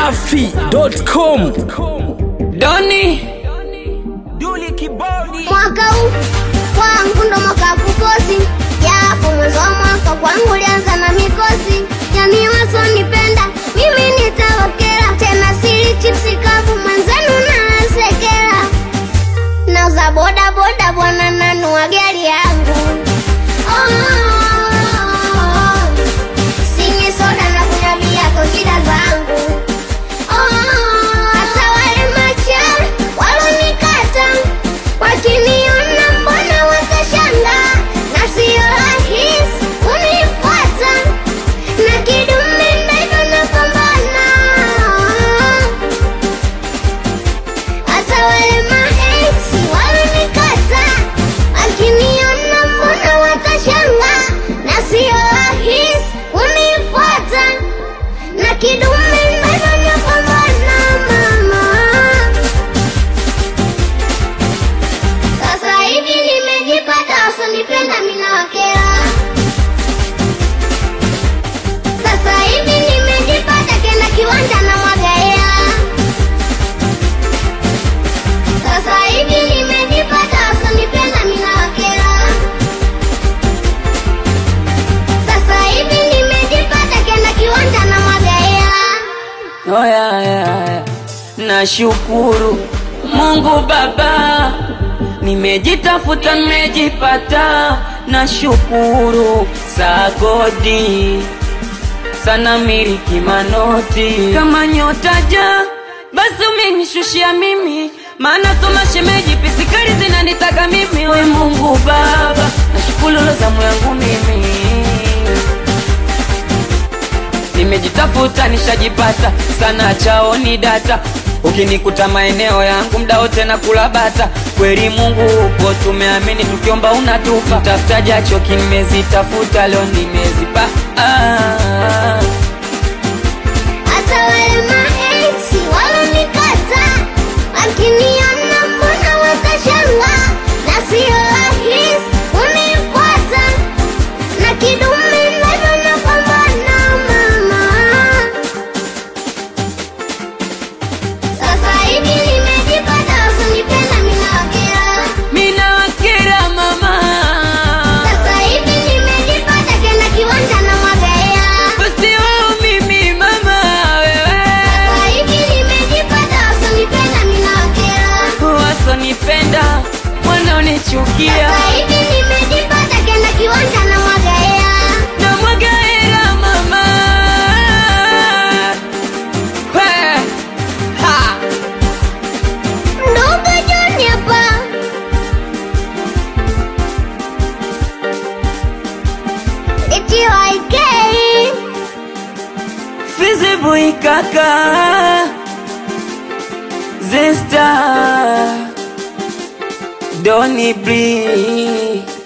dachimsafi.com Doni Mwaka huu kwangu ndo mwaka wa kukosi, japo mwanzo wa mwaka kwangu ulianza na mikosi. Jamii wasonipenda mimi nitawakera, tena sili chipsi kavu mwenzenu nasekera. Nauza boda boda bwana, nanua gari yangu oh, sinywi soda na kunywa bia kwa shida zangu hata wale macha walonikata wakiniona mbona watashanga na sio rahisi kunifuata na kidume ndivyo napambana hata wale maeksi walonikata wakiniona mbona watashanga na sio rahisi kunifuata na kidume ndivyo napambana mama sasa hivi nimejipata wasionipenda minawakera sasa hivi nimejipata kena kiwanja na mwagaea sasa hivi nimejipata wasionipenda minawakera sasa hivi nimejipata kena kiwanja na mwagaea oya ya nashukuru Mungu Baba, nimejitafuta nimejipata, nashukuru sagodi sana miliki manoti kama nyota ja basi umenishushia mimi maana soma shemeji pisikari zinanitaka mimi we Mungu Baba, nashukuru zamu yangu mimi nimejitafuta nishajipata sana chaoni data ukinikuta maeneo yangu mda wote na kula bata kweli mungu upo tumeamini tukiomba unatupa tafuta jacho kimezitafuta leo nimezipa ah. hata wale maeksi walonikata wakiniona mbona watashanga na sio rahisi kunifuata na kidume ndivyo napambana mama sasa hivi nimejipata wasionipenda minawakera mina wakera mama sasa hivi nimejipata kena kiwanja na mwagaea basi wao mimi mama wewe sasa hivi nimejipata wasionipenda minawakera wasonipenda wanaonichukia Sasa hivi nimejipata kena kiwanja na mwagaea na mwaga hela mama He. Ha. ndogo John hapa iti waikei Fizi boy kaka Zesta Doni Bree